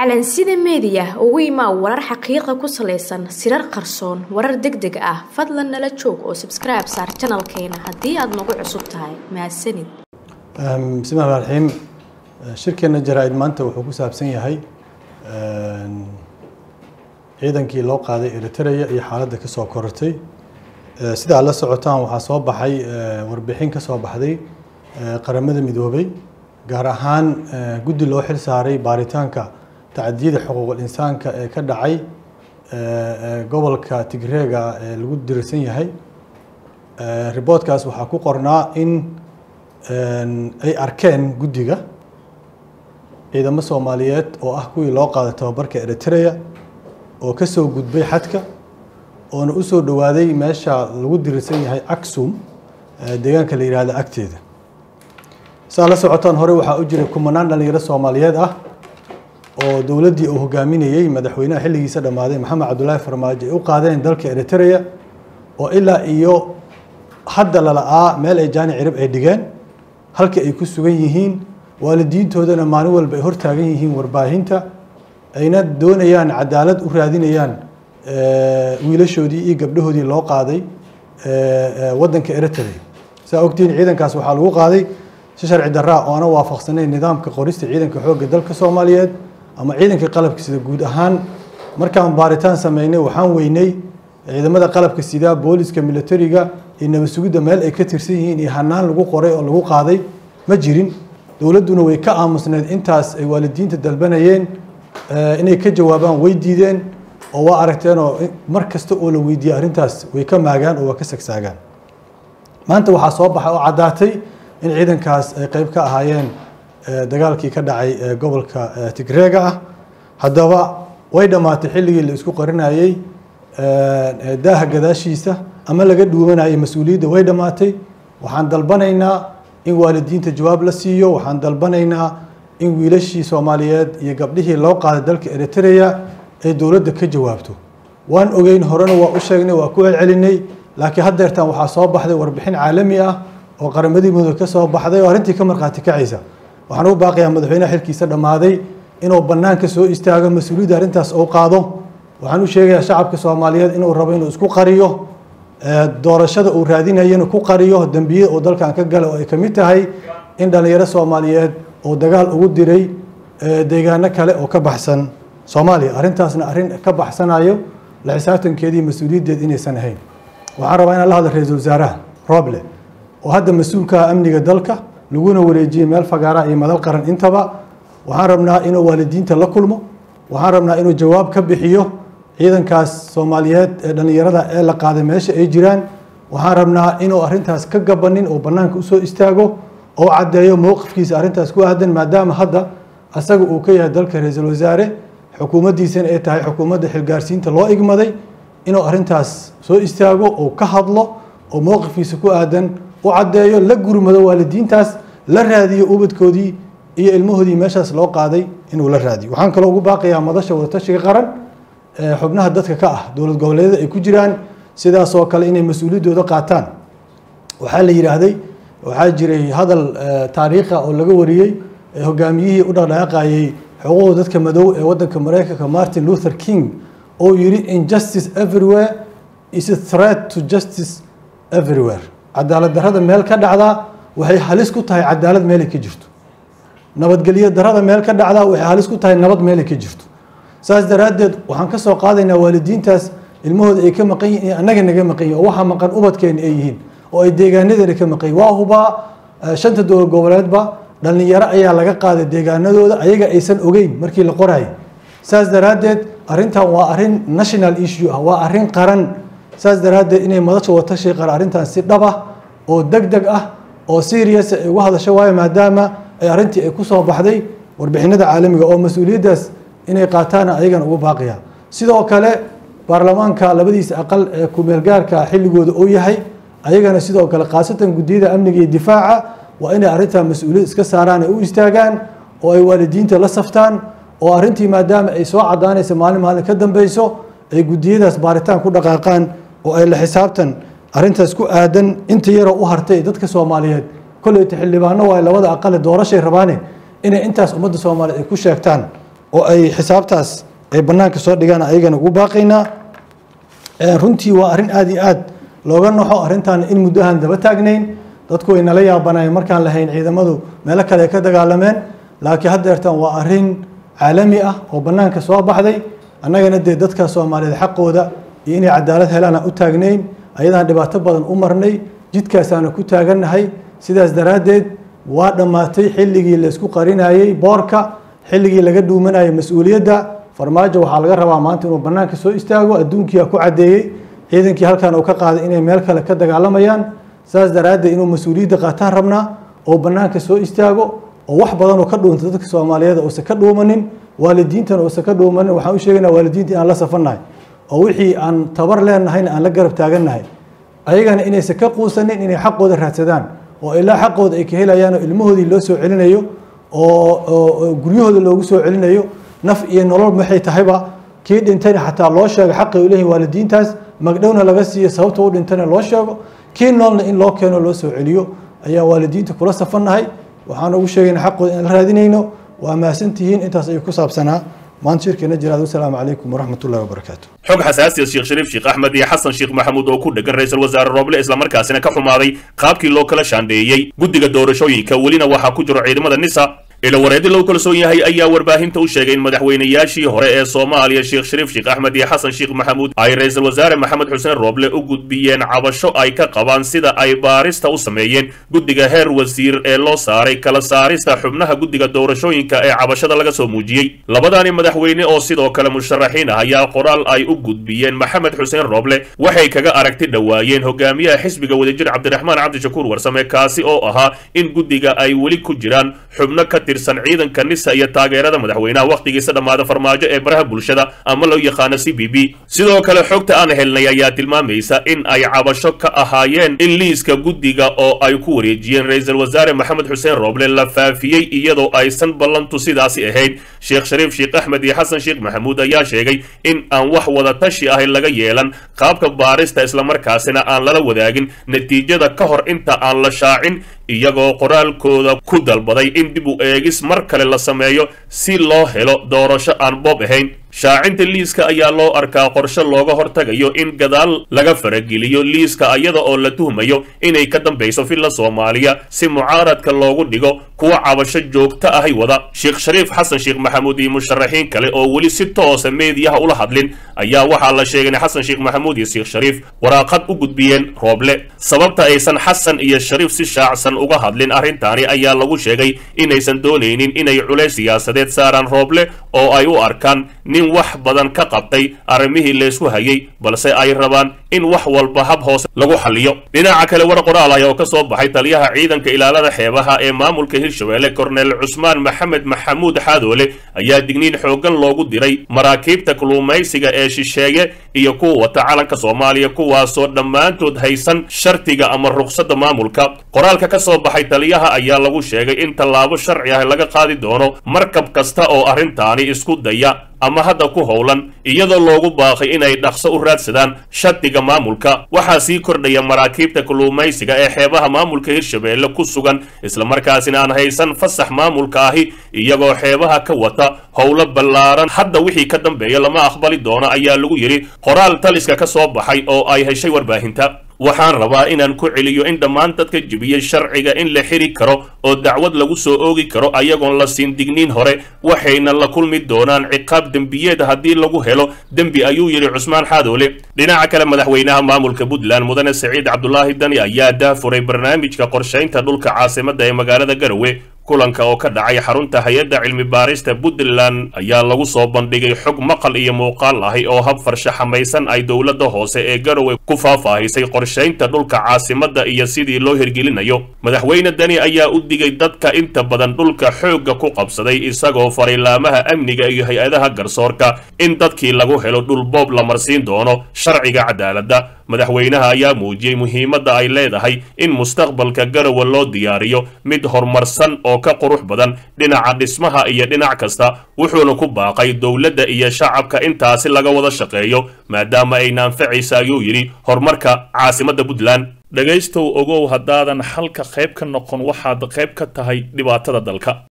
calansida meediya ugu imaa warar xaqiiqa ku salaysan sirar qarsoon warar deg deg ah fadlan nala joog oo sabskribe saar janalkeena haddii aada nagu cusub tahay mahadsanid bismillahi raxmaan raxiim shirkeena jaraa-id maanta wuxuu ku saabsan yahay ciidankii loo qaaday eritrea iyo xaaladda ka soo korortay sida aad la socotaan waxaa soo baxay warbixin ka soo baxday qaramada midoobay gaar ahaan guddi loo xil saaray baaritaanka tacdiyada xuquuqul insaanka ee ka dhacay gobolka tigreega ee lagu dirsan yahay riboodkaas waxaa ku qornaa in ay arkeen guddiga ciidamo soomaaliyeed oo ah kuwii loo qaaday tababarka eritrea oo ka soo gudbay xadka oona u soo dhowaaday meesha lagu dirirsan yahay aksum deegaanka la yihahdo agteeda saa la socotaan hore waxaa u jiray kumanaan dhalinyaro soomaaliyeed ah oo dowladdii uu hogaaminayey madaxweynaha xilligiisa dhammaaday maxamed cabdulaahi farmaajo ay u qaadeen dalka eritrea oo ilaa iyo hadda lala-aa meel ay jaani cirib ay dhigeen halka ay ku sugan yihiin waalidiintoodana maalin walba ay hortaagan yihiin warbaahinta ayna doonayaan cadaalad u raadinayaan wiilashoodii iyo gabdhahoodii loo qaaday waddanka eritrea saa ogtihiin ciidankaas waxaa lagu qaaday si sharci daraa oo ana waafaqsanayn nidaamka qorista ciidanka xoogga dalka soomaaliyeed ama ciidanka qalabka sida guud ahaan markaan baaritaan sameynay waxaan weynay ciidamada qalabka sida booliska militariga iyo nabad sugidda meel ay ka tirsan yihiin iyo hanaan lagu qoray oo lagu qaaday ma jirin dowladduna way ka aamusneed intaas ay waalidiinta dalbanayeen inay ka jawaabaan way diideen oo waa aragteenoo mar kasta oo la weydiiyey arrintaas way ka maagaan oo waa ka sagsaagaan maanta waxaa soo baxay oo caddaatay in ciidankaas ay qeyb ka ahaayeen dagaalkii ka dhacay gobolka tigreega ah haddaba way dhammaatay xilligii la isku qarinayey daaha gadaashiisa ama laga dhuumanayay mas-uuliyadda way dhammaatay waxaan dalbanaynaa in waalidiinta jawaab la siiyo waxaan dalbanaynaa in wiilashii soomaaliyeed iyo gabdhihii loo qaaday dalka eritrea ay dowladda ka jawaabto waan ogeyn horena waa u sheegnay waa ku celcelinay laakiin haddeertan waxaa soo baxday warbixin caalami ah oo qaramadii mudug ka soo baxday oo arrintii ka markhaati kacaysa waxaan ugu baaqayaa madaxweynaha xilkiisa dhammaaday inuu bannaanka soo istaago mas-uuliyadda arrintaas uu qaado waxaan u sheegayaa shacabka soomaaliyeed inuu rabo inuu isku qariyo doorashada uu raadinayana ku qariyo dembiyada uu dalkan ka gala oo ay ka mid tahay in dhallinyaro soomaaliyeed uu dagaal ugu diray deegaano kale oo ka baxsan soomaaliya arrintaasna arrin ka baxsanayo la xisaabtankeedii mas-uuliyaddeed inaysan ahayn waxaan rabaa inaan la hadla ra-iisul wasaaraha roble oo hadda mas-uulka amniga dalka laguna wareejiyey meel fagaara iyo madal qaran intaba waxaan rabnaa inuu waalidiinta la kulmo waxaan rabnaa inuu jawaab ka bixiyo ciidankaas soomaaliyeed ee dhallinyarada ee la qaaday meesha ay jiraan waxaan rabnaa inuu arrintaas ka gabanin oo bannaanka usoo istaago oo caddeeyo mowqifkiisa arrintaas ku aadan maadaama hadda asaga uu ka yahay dalka ra-iisul wasaare xukuumaddiisana ay tahay xukuumadda xilgaarsiinta loo igmaday inuu arrintaas soo istaago oo ka hadlo oo mowqifkiisa ku aadan u caddeeyo la gurmado waalidiintaas la raadiyo ubadkoodii iyo ilmahoodii meeshaas loo qaaday inuu la raadiyo waxaan kaloo ugu baaqayaa madasha wadatashiga qaran xubnaha dadka ka ah dowlad goboleedyada ay ku jiraan sidaasoo kale inay mas-uuliyaddooda qaataan waxaa la yidhaahday waxaa jiray hadal taariikha oo laga wariyey hogaamiyihii u dhaqdhaqaaqayey xuquuqda dadka madow ee waddanka mareykanka martin luther king oo yidhi injustice everywhere is a threat to justice everywhere cadaalad darrada meel ka dhacdaa waxay halis ku tahay cadaalad meelay ka jirto nabadgelyo darrada meel ka dhacdaa waxay halis ku tahay nabad meelay ka jirto saas daraaddeed waxaan ka soo qaadaynaa waalidiintaas ilmahooda ay ka maqan yihin iyo annaga naga maqan yihin oo waxaa maqan ubadkeena ay yihiin oo ay deegaanadeena ka maqan yihin waa hubaa shanta dowlad goboleedba dhallinyaro ayaa laga qaaday deegaanadooda ayaga aysan ogeyn markii la qorayay saas daraaddeed arrintan waa arrin national issue ah waa arrin qaran saas daraaddeed inay madasha watashi qara arrintan si dhab ah oo deg deg ah oo serious ay uga hadasho waayo maadaama ay arrintii ay ku soo baxday warbixinada caalamiga oo mas-uuliyaddaas inay qaataana ayagana ugu baaqaya sidoo kale baarlamaanka labadiisa aqal ee kumeelgaarka xilligooda uu yahay ayagana sidoo kale khaasatan guddiyada amniga iyo difaaca waa inay arrintaa mas-uuliyad iska saaraan ay u istaagaan oo ay waalidiinta la saftaan oo arrintii maadaama ay soo caddaanaysa maalin maalin ka dambeyso ay guddiyadaas baaritaan ku dhaqaaqaan oo ay la xisaabtan arrintaas ku aadan inta yaroo u hartay dadka soomaaliyeed kolleyta xildhibaano waayo labada aqale doorashay rabaane inay intaas ummadda soomaaliyeed ay ku sheegtaan oo ay xisaabtaas ay bannaanka soo dhigaan ayagana ugu baaqaynaa runtii waa arrin aada iyo aad looga naxo arrintan in muddo ahaan daba taagnayn dadku way nala yaabanayeen markaan lahayn ciidamadu meelo kale ay ka dagaalameen laakiin haddeertan waa arrin caalami ah oo bannaanka soo baxday annagana dee dadka soomaaliyeed xaqooda iyo inay cadaalad helaan aan u taagnayn ayadaan dhibaato badan u marnay jidkaasaana ku taagannahay sidaas daraaddeed waa dhammaatay xilligii laysku qarinayey boorka xilligii laga dhuumanayay mas-uuliyadda farmaajo waxaa laga rabaa maanta inuu bannaanka soo istaago adduunkiia ku caddeeyey ciidankii halkan uu ka qaaday inay meel kale ka dagaalamayaan saas daraaddeed inuu mas-uuliyadda qaataan rabnaa oo bannaanka soo istaago oo wax badan oo ka dhuunta dadka soomaaliyeed uusan ka dhuumanin waalidiintana uusan ka dhuumanin waxaan u sheegaynaa waalidiinta inaan la safannahay oo wixii aan tabar leenahayna aan la garab taagannahay ayagana inaysan ka quusanin inay xaqooda raadsadaan oo ilaa xaqooda ay ka helayaan oo ilmahoodii loo soo celinayo oo guryahooda loogu soo celinayo naf iyo nolol maxay tahayba kii dhintayna xataa loo sheego xaqay u leeyihin waalidiintaas magdhowna laga siiyo sababta u dhintayna loo sheego kii noolna in loo keeno loo soo celiyo ayaan waalidiinta kula safannahay waxaan ugu sheegayna xaqooda inaan la raadinayno waa mahadsantihiin intaas ayuu ku saabsanaa maanta shirkeena jiraad wasalaamu calaykum waraxmat ullahi wabarakaatu xog xasaasiya sheekh shariif sheekh axmed iyo xasan sheekh maxamuud oo ku dhegan ra-iisul wasaare rooble islamarkaasina ka xumaaday qaabkii loo kala shaandheeyey guddiga doorashooyinka welina waxaa ku jiro ciidamada nisa ila wareedi loo kalsoon yahay ayaa warbaahinta u sheegay in madaxweynayaashii hore ee soomaaliya sheekh shariif sheekh axmed iyo xasan sheekh maxamuud ay ra-iisul wasaare maxamed xuseen rooble u gudbiyeen cabasho ay ka qabaan sida ay baarista u sameeyeen guddiga heer wasiir ee loo saaray kala saarista xubnaha guddiga doorashooyinka ee cabashada laga soo muujiyey labadaani madaxweyne oo sidoo kale musharaxiin ah ayaa qoraal ay u gudbiyeen maxamed xuseen rooble waxay kaga aragti dhowaayeen hogaamiyaha xisbiga wadajir cabdiraxmaan cabdishakuur warsame kaasi oo ahaa in guddiga ay weli ku jiraan xubno ka ciidanka nisa iyo taageerada madaxweynaha wakhtigiisa dhammaada farmaajo ee baraha bulshada ama loo yaqaano c b b sidoo kale xogta aan helnay ayaa tilmaamaysa in ay cabasho ka ahaayeen in liiska guddiga oo ay ku wareejiyeen ra-iisul wasaare maxamed xuseen rooble la faafiyey iyadoo aysan ballantu sidaasi ahayn sheekh shariif sheekh axmed iyo xasan sheekh maxamuud ayaa sheegay in aan wax wada tashi ahay laga yeelan qaabka baarista islamarkaasina aan lala wadaagin natiijada ka hor inta aan la shaacin iyagoo qoraalkooda ku dalbaday in dib u eegis mar kale la sameeyo si loo helo doorasho aan boob ahayn shaacinta liiska ayaa loo arkaa qorshe looga hortagayo in gadaal laga farageliyo liiska ayada oo la tuhmayo inay ka dambayso filla soomaaliya si mucaaradka loogu dhigo kuwa cabasho joogto ahay wada sheekh shariif xasan sheekh maxamuud iyo musharaxiin kale oo weli si toosa meediyaha ula hadlin ayaa waxaa la sheegay in xasan sheekh maxamuud iyo sheekh shariif waraaqad u gudbiyeen rooble sababta aysan xasan iyo shariif si shaacsan uga hadlin arrintaani ayaa lagu sheegay inaysan doonaynin inay culays siyaasadeed saaraan rooble oo ay u arkaan nin wax badan ka qabtay arrimihii laysku hayay balse ay rabaan in wax walba hab hoose lagu xaliyo dhinaca kale war qoraal ah oo ka soo baxay taliyaha ciidanka ilaalada xeebaha ee maamulka hirshabelle korneel cusmaan maxamed maxamuud xaadoole ayaa digniin xooggan loogu diray maraakiibta kalluumaysiga ee shisheeye iyo kuwa wata calanka soomaaliya kuwaasoo dhammaantood haysan shartiga ama ruqsadda maamulka qoraalka ka soo baxay taliyaha ayaa lagu sheegay in tallaabo sharci ah laga qaadi doono markab kasta oo arrintaani isku daya ama hadda ku howlan iyadoo loogu baaqay inay dhaqso u raadsadaan shatiga maamulka waxaa sii kordhaya maraakiibta kalluumaysiga ee xeebaha maamulka hirshabelle ku sugan islamarkaasina aan haysan fasax maamulka ahi iyagoo xeebaha ka wata howlo ballaaran hadda wixii ka dambeeya lama aqbali doono ayaa lagu yidhi qoraal taliska ka soo baxay oo ay heshay warbaahinta waxaan rabaa inaan ku celiyo in dhammaan dadka jebiyey sharciga in la xiri karo oo dacwad lagu soo oogi karo ayagoon la siin digniin hore waxayna la kulmi doonaan ciqaab dembiyeed haddii lagu helo dembi ayuu yidhi cusmaan xaadoole dhinaca kale madaxweynaha maamulka puntland mudane saciid cabdulaahi dani ayaa daafuray barnaamijka qorshaynta dhulka caasimadda ee magaalada garowe kulanka oo ka dhacay xarunta hay-adda cilmi baarista puntland ayaa lagu soo bandhigay xog maqal iyo muuqaal ahi oo hab farshaxamaysan ay dowladda hoose ee garowe ku faahfaahisay qorshaynta dhulka caasimadda iyo sidii loo hirgelinayo madaxweyne dani ayaa u digay dadka inta badan dhulka xoogga ku qabsaday isagoo farilaamaha amniga iyo hay-adaha garsoorka in dadkii lagu helo dhul boob la marsiin doono sharciga cadaaladda madaxweynaha ayaa muujiyey muhiimadda ay leedahay in mustaqbalka garowe loo diyaariyo mid horumarsan oo ka qurux badan dhinaca dhismaha iyo dhinac kasta wuxuuna ku baaqay dowladda iyo shacabka intaasi laga wada shaqeeyo maadaama ay naanfacaysa ayuu yidhi horumarka caasimadda puntland dhegaystow ogow haddaadan xalka qayb ka noqon waxaad qayb ka tahay dhibaatada dalka